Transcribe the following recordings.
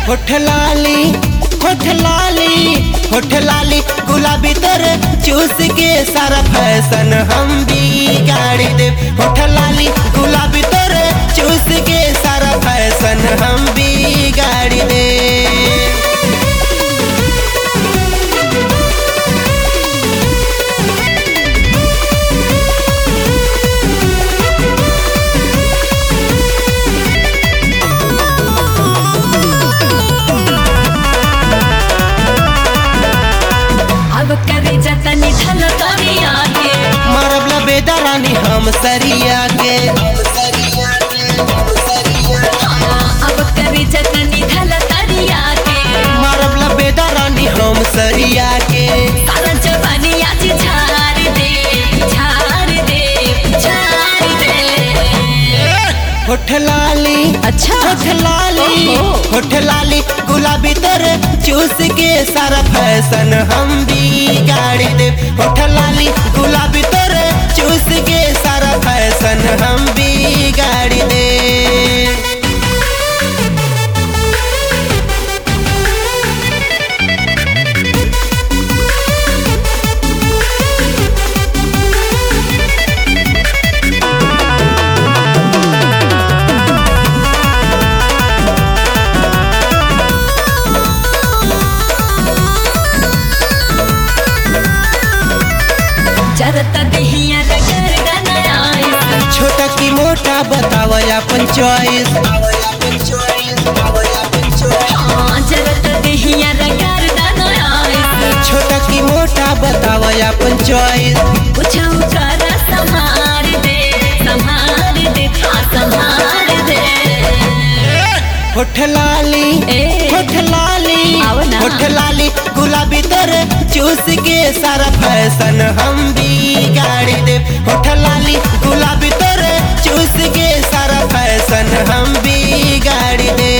होठ लाली होठ लाली होठ लाली गुलाबी तर चूस के सारा फैशन हम भी गाड़ी दे होठ लाली गुलाबी तर चूस के सारा फैशन हम भी गाड़ी दे अब करे जतनी धन तरिया के मरबला बेदरानी हम सरिया के अब करे जतनी धन तरिया के मरबला बेदरानी हम सरिया के सारा जवानी आज झाड़ दे झाड़ दे झाड़ दे होठ लाली अच्छा होठ लाली ओहो। होठ लाली गुलाबी तर चूस के सारा फैशन हम भी गाड़ी दे होठ लाली गुलाबी तर चूस के सारा फैशन हम भी गाड़ी दे जरता दहिया रगर गनाई छोटा की मोटा बताव अपन चॉइस हाँ जरता दहिया रगर गनाई छोटा की मोटा बताव अपन चॉइस कुछ कर संभार दे संभार दे हाँ संभार दे होठ लाली ए। होठ लाली आओ ना। होठ लाली गुलाबी तर चूस के सारा फैशन हम भी गाड़ी दे होठ लाली गुलाबी तर चूस के सारा फैशन हम भी गाड़ी दे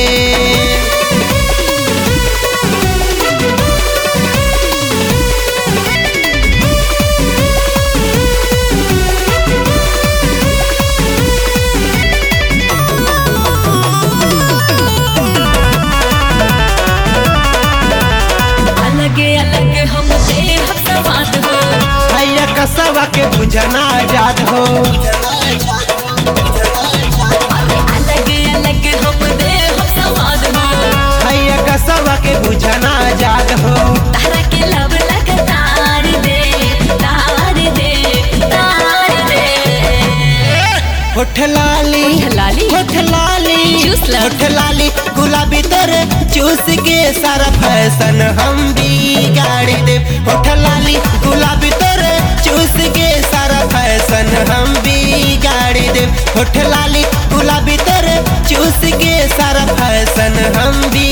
अलग अलग हम दे हम सवाद हो भैया कसवा के बुझना आजाद हो अलग अलग हम दे हम सवाद हो भैया कसवा के बुझना आजाद हो तारा के लब लग तार दे तार दे तार दे होठ लाली होठ लाली? होठ लाली चूस लो। होठ लाली गुलाबी तर चूस के सारा फैशन हम भी गाड़ी दे होठ लाली गुलाबी तर चूस के सारा फैशन हम भी गाड़ी दे होठ लाली गुलाबी तर चूस के सारा फैशन हम भी